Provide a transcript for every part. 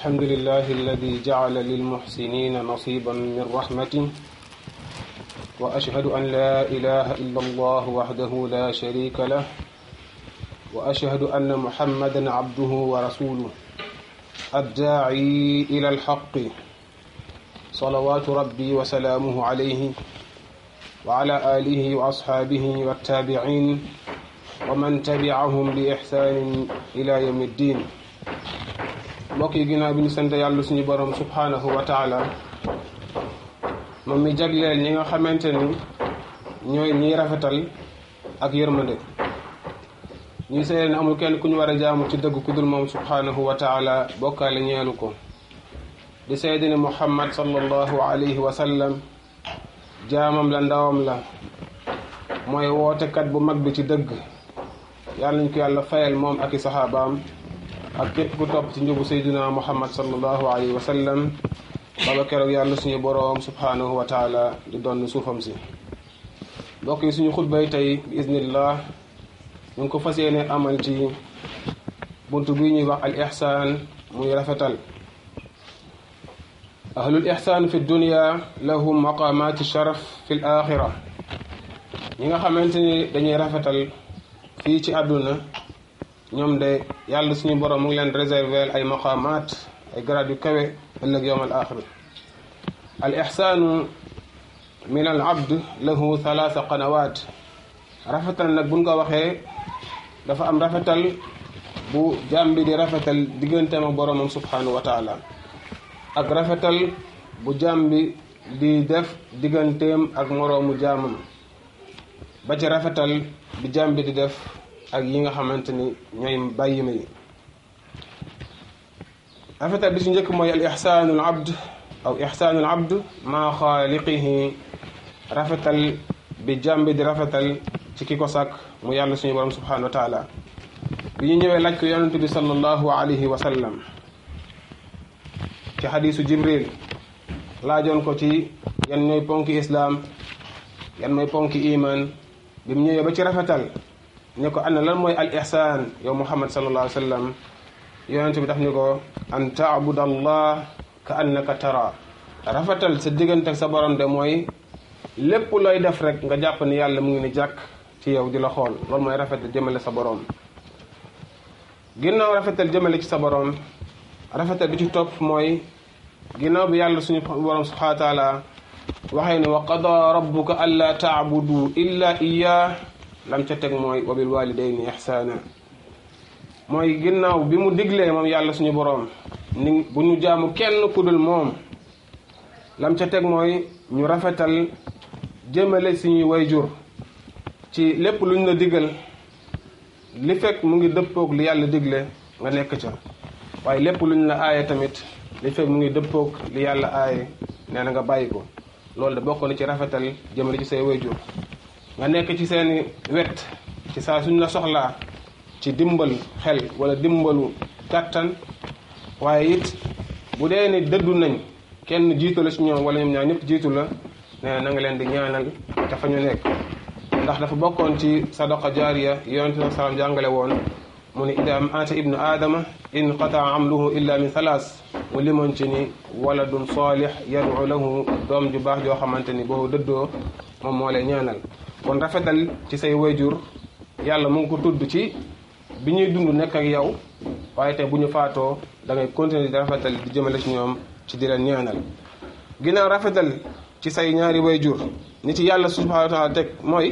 الحمد لله الذي جعل للمحسنين نصيبا من رحمته وأشهد أن لا إله إلا الله وحده لا شريك له وأشهد أن محمدا عبده ورسوله الداعي إلى الحق صلوات ربي وسلامه عليه وعلى آله وأصحابه والتابعين ومن تبعهم بإحسان إلى يوم الدين mbokk yi ginnaaw bi ñu sant yàlla suñu borom subhanahu wa taala moom mi jagleel ñi nga xamante ni ñooy ñiy rafetal ak yërmande ñuy seede ne amul kenn ku ñu war a jaamu ci dëgg ku dul moom subhanahu wa taala bokkaale ñeelu ko di seede ne muhammad sallallahu alayhi wa sallam jaamam la ndawam la mooy wootekat bu mag bi ci dëgg yàlla nañ ko yàlla fayal moom ak i saxaabaam ak képp ku topp ci njubu sayduna muhammad sallallahu alayhi wa sallam baba keroog yàlla suñu boroom subhanahu wa taala di doon suufam si mbokk yi suñu xutbay tey bi iznillah ñu ngi ko fas yéene amal ci bunt bi ñuy wax al ihsaan muy rafetal ahlul ihsaan fi dunia lahum maqamati sharaf fi l axira ñi nga xamante ni dañuy rafetal fii ci àdduna ñoom de yàlla suñu borom mu ngi leen réserver ay maqaamaat ay grade yu kawe ëllëg yowm al axir al ixsaanu min al abd lahu thalaatha qanawaat rafetal nag buñ ko waxee dafa am rafetal bu jaam bi di rafetal digganteem ak boromam subhanahu wa taala ak rafetal bu jaam bi di def digganteem ak moroomu jaamam ba ci rafetal bi jaam bi di def ak yi nga xamante ni ñooy bàyyi ma yi rafetal bi ci njëkk mooy al ixsaanu al abd aw ixsaanu al abd maa xaaliqihi rafetal bi jàmbi di rafetal ci ki ko sàkk mu yàlla suñu borom subhanahu wa taala bi ñu ñëwee laaj ko yonent bi sallallahu alayhi wa sallam ci xadiisu jibril laajoon ko ci yan ñooy ponki islaam yan mooy ponki iman bi mu ñëwee ba ci rafetal ne ko ana lan mooy al ihsaan yow muhammad sallallahu alayhi wa sallam yonente bi daf ni ko an taabud allah ka annaka tara rafetal sa diggante ak sa borom de mooy lépp looy def rek nga jàpp ni yàlla mu ngi ni jàkk ci yow di la xool loolu mooy rafetal jëmale sa borom ginnaaw rafetal jëmale ci sa borom rafetal bi ci topp mooy ginnaaw bi yàlla suñu borom subhanahu wa taala waxee ne wa qada rabbuka alla taabudu illa iya lam ca teg mooy wa bil walidayni ihsaana mooy ginnaaw bi mu diglee moom yàlla suñu boroom ni bu ñu jaamu kenn ku dul moom lam ca teg mooy ñu rafetal jëmale suñuy wayjur ci lépp luñ la digal li fekk mu ngi dëppoog li yàlla digle nga nekk ca waaye lépp luñ la aaye tamit li fekk mu ngi dëppoog li yàlla aaye nee na nga bàyyi ko loolu de bokk na ci rafetal jëmale ci say wayjur nga nekk ci seeni wet ci saa suñ la soxlaa ci dimbal xel wala dimbalu kàttan waaye it bu dee ni dëddu nañ kenn jiitu la ci ñoom wala ñoom ñaar ñëpp jiitu la nee na nga leen di ñaanal ca fa ñu nekk ndax dafa bokkoon ci sadaqa jaariya yonente sa salaam jàngale woon mu ne ida maata ibnu aadama in qataa amluhu illa min thalaas mu limoon ci ni waladun saalih yadu lahu doom ju baax joo xamante ni boo dëddoo moom moo lay ñaanal kon rafetal ci say wayjur yàlla mu ngi ko tudd ci bi ñuy dund nekk ak yow waaye te bu ñu faatoo da ngay continuer di rafetal di jëmale ci ñoom ci di leen ñaanal ginnaaw rafetal ci say ñaari wayjur ni ci yàlla subhanahu wa taala teg mooy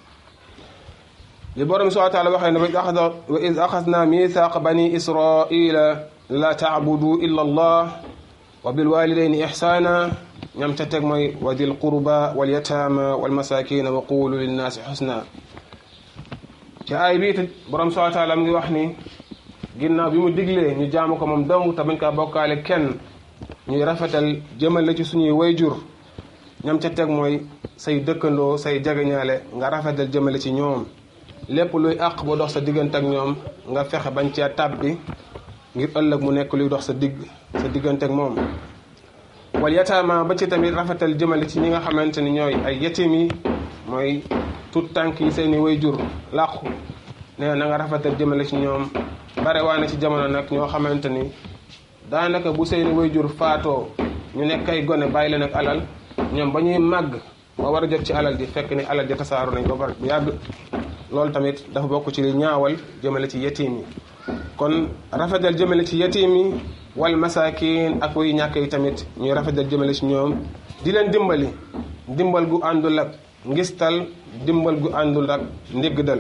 li borom subhanahu wa taala waxee ne wa id axasna mithaqa bani israila la taabudu illa allah wa bilwalidayni ihsana ñam ca teg mooy wa dil qurba wal yataama wal masakina wa qulu linnaasi xusna ci aay bii it borom subhanahu wa taala mu ngi wax ni ginnaaw bi mu diglee ñu jaamu ko moom dong te bañ kaa bokkaale kenn ñuy rafetal jëmale ci suñuy wayjur ñam ca teg mooy say dëkkandoo say jegeñaale nga rafetal jëmale ci ñoom lépp luy àq ba dox sa diggante ak ñoom nga fexe bañ cee tàbbi ngir ëllëg mu nekk luy dox sa digg sa diggante ak moom wal yataama ba ci tamit rafetal jëmale ci ñi nga xamante ni ñooy ay yetim yi mooy tut tànk yi seeni wayjur làqu nee na nga rafetal jëmale ci ñoom bare waa na ci jamono nag ñoo xamante ni daanaka bu seeni wayjur faatoo ñu nekk ay gone bàyyi leen ak alal ñoom ba ñuy màgg ba war a jot ci alal ji fekk ni alal ji tasaaru nañ ko ba bu yàgg loolu tamit dafa bokk ci li ñaawal jëmale ci yetiim yi kon rafetal jëmale ci yetiim yi wal masaakin ak way ñàkk yi tamit ñuy rafetal jëmale ci ñoom di leen dimbali dimbal gu àndul ak ngistal dimbal gu àndul ak ndiggdal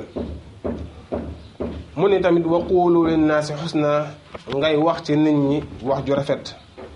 mu ni tamit wa quulu linnaasi xusna ngay wax ci nit ñi wax ju rafet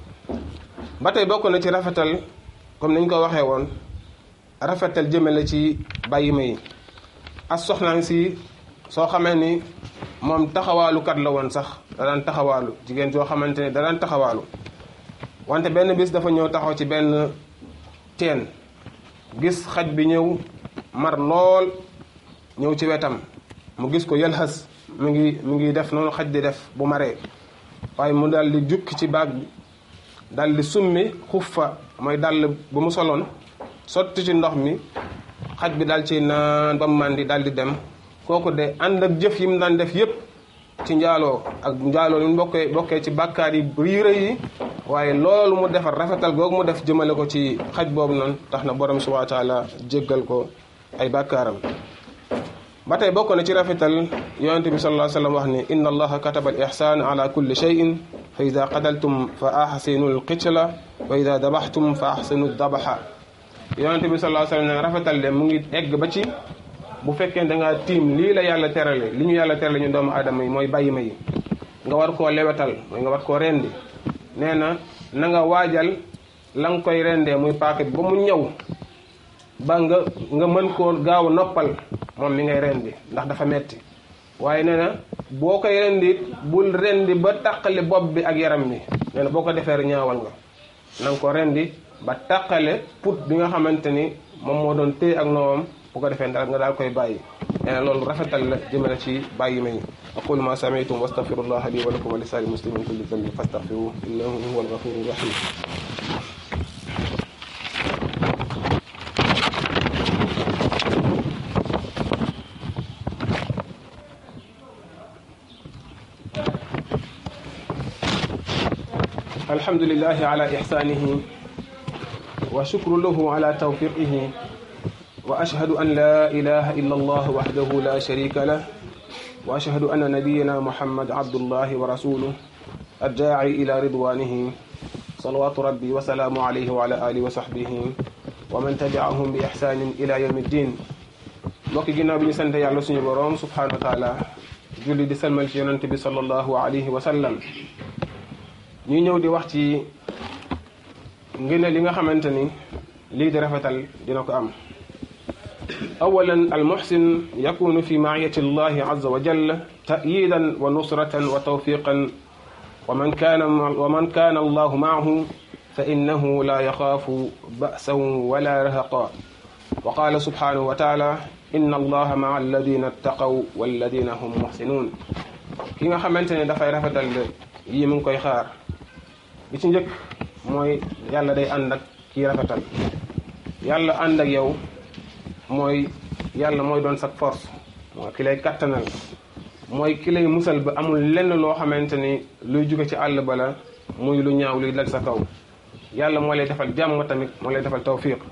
ba tey bokk na ci rafetal comme niñ ko waxee woon rafetal jëmale ci bàyyi ma yi as soxnaan si soo xamee ni moom taxawaalukat la woon sax da daan taxawaalu jigéen soo xamante ni da daan taxawaalu wante benn bis dafa ñëw taxaw ci benn teen gis xaj bi ñëw mar lool ñëw ci wetam mu gis ko yëlxas mi ngi mi ngi def noonu xaj di def bu maree waaye mu dal di jukki ci baag bi dal di summi xuffa mooy dàll bu mu soloon sotti ci ndox mi xaj bi dal ci naan ba mu màndi dal di dem kooku de ànd ak jëf yi mu daan def yépp ci njaaloo ak njaaloo li mu bokkee bokkee ci bàkkaar yi riire yi waaye loolu mu defar rafetal googu mu def jëmale ko ci xaj boobu noonu tax na borom subhanahu wa taala jéggal ko ay bàkkaaram ba tey bokk na ci rafetal yonent bi sallallahu alayhi wa sallam wax ni inna allaha kataba al ihsan ala kulli shay'in fa ida qadaltum fa ahsinu al qitla wa ida dabaxtum fa ahsinu dabaxa yonent bi sallallahu alayhi wa sallam ne rafetal de mu ngi egg ba ci bu fekkee da ngaa tiim lii la yàlla terale li ñu yàlla terale ñu doomu aadama yi mooy bàyyi ma yi nga war koo lewetal mooy nga war koo rendi nee na na nga waajal la nga koy rendee muy paaka bi ba mu ñëw ba nga nga mën koo gaaw a noppal moom mi ngay rendi ndax dafa metti waaye nee na boo koy rendi bul rendi ba tàqale bopp bi ak yaram bi nee na boo ko defee ñaawal nga na nga ko rendi ba tàqale put bi nga xamante ni moom moo doon téye ak noomam bu ko defee ndax nga daal koy bàyyi nee na loolu rafetal la jëmale ci bàyyi may aqulu ma sami'tum wastaghfirullaha li wa lakum wa li saa'iril muslimin kulli dhanbin fastaghfiruhu innahu huwal ghafurur rahim الحمد لله على إحسانه وشكر له على توفيقه وأشهد أن لا إله إلا الله وحده لا شريك له وأشهد أن نبينا محمد عبد الله ورسوله الداعي إلى رضوانه صلوات ربي وسلام عليه وعلى آله وصحبه ومن تبعهم بإحسان إلى يوم الدين mbokki ginnaaw bi ñu sant yàlla suñu boroom subhanahu wa taala julli di salmal ci yonante bi sallallahu alayhi wa sallam ñuy ñëw di wax ci ngëneel li nga xamante ni lii di rafetal dina ko am awalan almuhsin yakunu fi maiyati allahi azza wa jalla ta'yidan wa nusratan wa tawfiqan wa man kana wa man kana allahu maahu fa innahu la yaxaafu ba'san wala rahaqa wa qala subhanahu wa taala inna allaha maa alladina ittaqaw walladina hum muhsinun ki nga xamante ne dafay rafetal yii mu ngi koy xaar bi ci njëkk mooy yàlla day ànd ak kii rafetal yàlla ànd ak yow mooy yàlla mooy doon sa force mooy ki lay kattanal mooy ki lay musal ba amul lenn loo xamante ni luy jóge ci àll ba la muy lu ñaaw luy dal sa kaw yàlla moo lay defal jàmm tamit moo lay defal tawfiq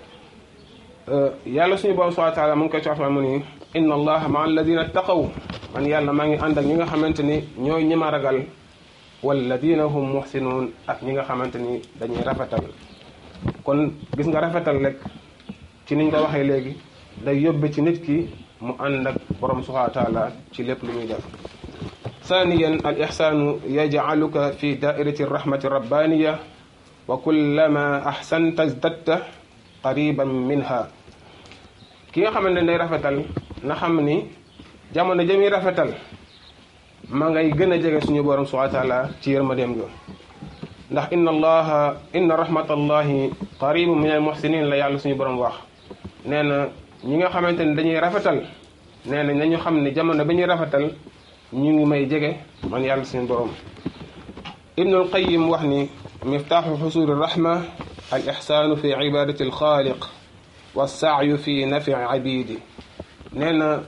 yàlla suñu borom subhanahu wa taala mu ngi koy coxal mu ni inna allaha maa alladina taqaw man yàlla maa ngi ànd ak ñi nga xamante ni ñooy ñi ma ragal walladina hum muhsinuun ak ñi nga xamante ni dañuy rafetal kon gis nga rafetal rek ci niñ ko waxee léegi day yóbbe ci nit ki mu ànd ak borom subhanahu wa taala ci lépp lu muy def ثانيا الإحسان يجعلك في دائرة الرحمة الربانية وكلما أحسنت ازددت قريبا منها ki nga xamante ne day rafetal na xam ni jamono jëmi rafetal ma ngay gën a jege suñu borom subhanahu wa taala ci yërmandeem ga ndax inna allaha inna rahmatallahi qaribu min al muhsinin la yàlla suñu borom wax nee na ñi nga xamante ne dañuy rafetal nee na nañu xam ni jamono bi ñuy rafetal ñu ngi may jege man yàlla suñu borom ibnul qayim wax ni miftaaxu xusuli rahma al ixsaanu fi ibadati al xaaliq wa saayu fi nafi abidi nee na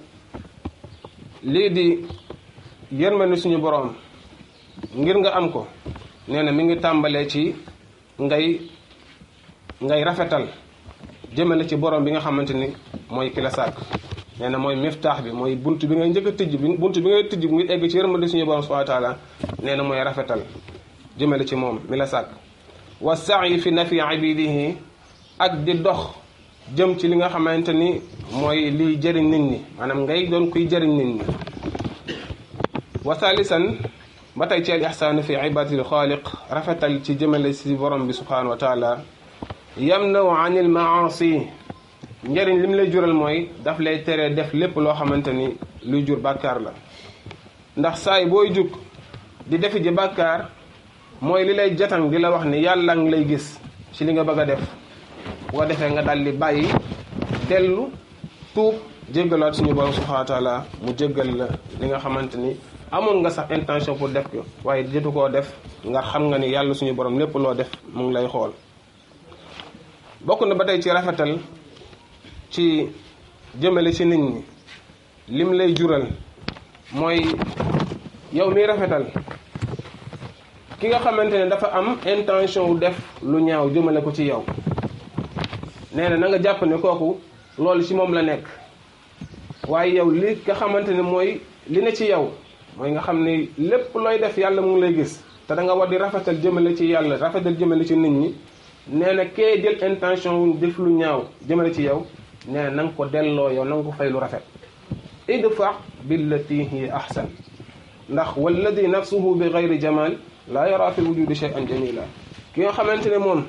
lii di yërmande suñu boroom ngir nga am ko nee na mi ngi tàmbalee ci ngay ngay rafetal jëmale ci borom bi nga xamante ni mooy ki la sàkk nee na mooy miftaax bi mooy bunt bi ngay njëkk a tijj bi bunt bi ngay tijj bi ngir egg ci yërmande suñu borom subhanahu wa taala nee na mooy rafetal jëmale ci moom mi la sàkk wa sa'yi fi nafi abidihi ak di dox jëm ci li nga xamante ni mooy liy jëriñ nit ñi maanaam ngay doon kuy jëriñ nit ñi wa thalisan ba tey ci al ihsaan fi ibadatil xaaliq rafetal ci jëmale ci borom bi subhanahu wa taala yamnaw anil maasi njëriñ li mu lay jural mooy daf lay tere def lépp loo xamante ni luy jur bàkkaar la ndax saay booy jug di defi ji bàkkaar mooy li lay jatan di la wax ni yàlla ngi lay gis ci li nga bëgg a def boo defee nga daldi bàyyi dellu tuub jéggalaat suñu borom subhanahu wa taala mu jéggal la li nga xamante ni amoon nga sax intention pour def ko waaye jotu koo def nga xam nga ni yàlla suñu borom lépp loo def mu ngi lay xool bokk na ba tey ci rafetal ci jëmale ci nit ñi lim lay jural mooy yow miy rafetal ki nga xamante ne dafa am intention wu def lu ñaaw jëmale ko ci yow nee na na nga jàpp ne kooku loolu ci moom la nekk waaye yow li nga xamante ne mooy li ne ci yow mooy nga xam ne lépp looy def yàlla mu ngi lay gis te da nga war di rafetal jëmale ci yàlla rafetal jëmale ci nit ñi nee na kee jël intention wu def lu ñaaw jëmale ci yow nee na na nga ko delloo yow na nga ko fay lu rafet idfa billati hiya ahsan ndax walladi nafsuhu bi gayri jamal laa yara fi wujudi shay'an jamila ki nga xamante ne moom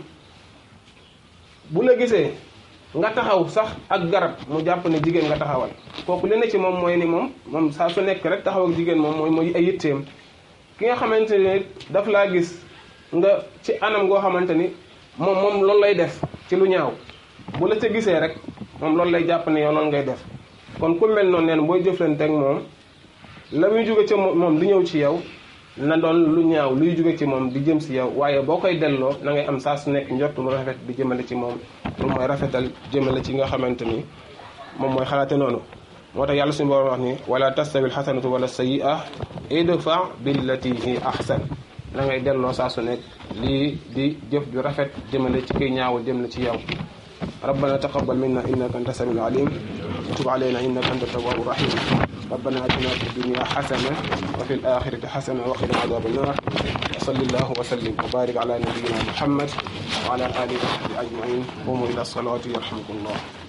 bu la gisee nga taxaw sax ak garab mu jàpp ne jigéen nga taxawal kooku li ne ci moom mooy ni moom moom saa su nekk rek taxaw ak jigéen moom mooy mooy ay yitteem ki nga xamante ne daf laa gis nga ci anam goo xamante ni moom moom loolu lay def ci lu ñaaw bu la ca gisee rek moom loolu lay jàpp ne yow loolu ngay def kon ku mel noonu neen booy jëflante ak moom la muy jóge ci moom di ñëw ci yow na doon lu ñaaw luy jóge ci moom di jëm si yow waaye boo koy delloo na ngay am saa su nekk njort lu rafet di jëmale ci moom loolu mooy rafetal jëmale ci nga xamante ni moom mooy xalaate noonu moo tax yàlla suñu borom wax ni wala tastawi alxasanatu wala sayyi'a idfa billati hi ahsan na ngay delloo saa su nekk lii di jëf ju rafet jëmale ci kiy ñaawul jëm na ci yow ربنا تقبل منا انك انت السميع العليم وتب علينا انك انت التواب الرحيم ربنا اتنا في الدنيا حسنه وفي الاخره حسنه وقنا عذاب النار وصل الله وسلم وبارك على نبينا محمد وعلى اله وصحبه اجمعين قوموا الى الصلاه يرحمكم الله